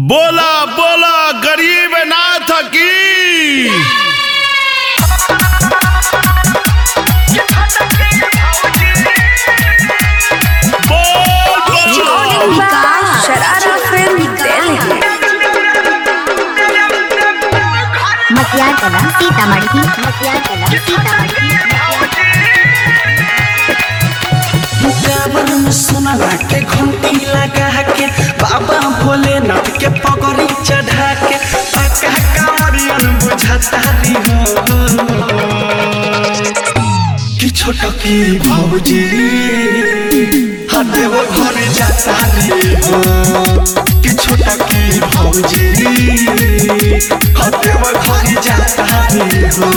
बोला बोला गरीब नाथ की बोल बोल विकास शरारा फिल्म दिल्ली मतियार कला सीतामढ़ी मतियार कला सीतामढ़ी मुकाबल में सोना के घंटी लगा के बाबा भोलेनाथ के पगड़ी चढ़ा के पक्का कामरियन बुझाता री हो कि छोट की भौजी हदेव घर जाता री हो कि छोट की भौजी हदेव घर जाता री हो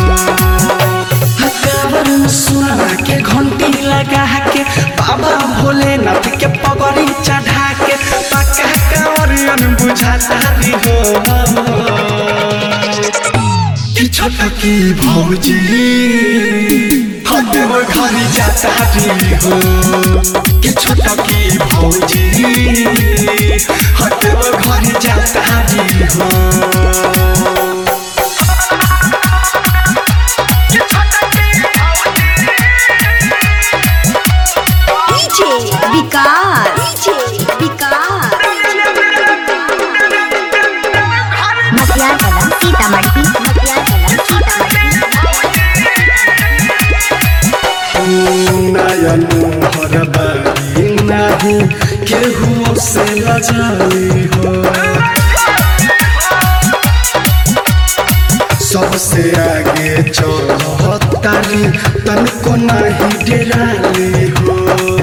काबर में सुना के घंटी लगा के बाबा भोलेनाथ के पगड़ी चढ़ा के पक्का कांवरियन बुझाता री हो कि छोटा की भौजी हदेव घर जाता री हो कि छोटा की भौजी हदेव घर जाता री हो डीजे विकास विकास मतियार कला सीतामढ़ी मतियार कला सीतामढ़ी नयन हर बारी नाही केहू से लजाली हो सबसे आगे चढ़तारी तनको नहीं डराली हो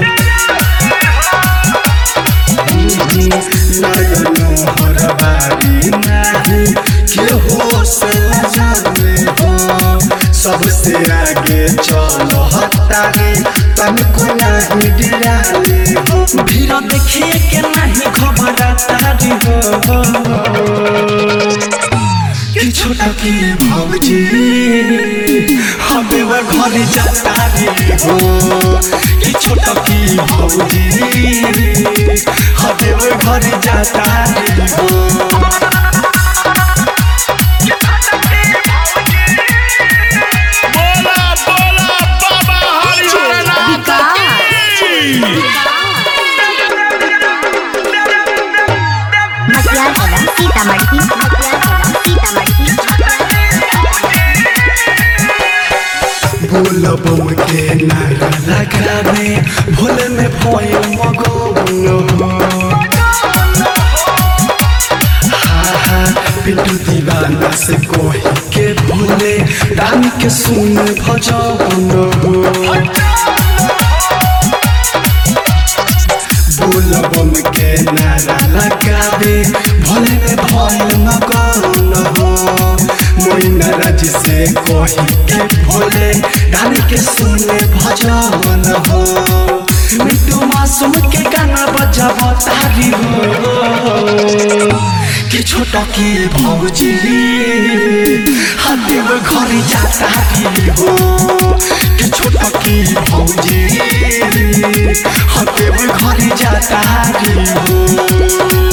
नयन हर बारी नाही केहू से लजाली हो सबसे आगे चलो हतारी तनको नहीं डराली हो भीड़ देखिए के नहीं घबरातारी हो कि छोटा की भौजी हमें वो घर जाता रे हो कि छोटा की भौजी हमें वो घर जाता रे हो बोला बोला बाबा हरिहर नाथ की मतियार कला सीतामढ़ी मतियार कला सीतामढ़ी बोल बम के नारा लगावे भोले में भोय मगन हो हा हा पिंटू दीवाना से कोही के भोले रानी के सुन भजन हो बोल बम के नारा लगावे भोले में भोय मगन हो मोइना राज से कोही के भोले रानी के सुने भजन हो मिट्टू मासूम के गाना बजाव तारी हो कि छोटा की भौजी हदेव घर जाता री हो कि छोटा की भौजी हदेव घर जाता री हो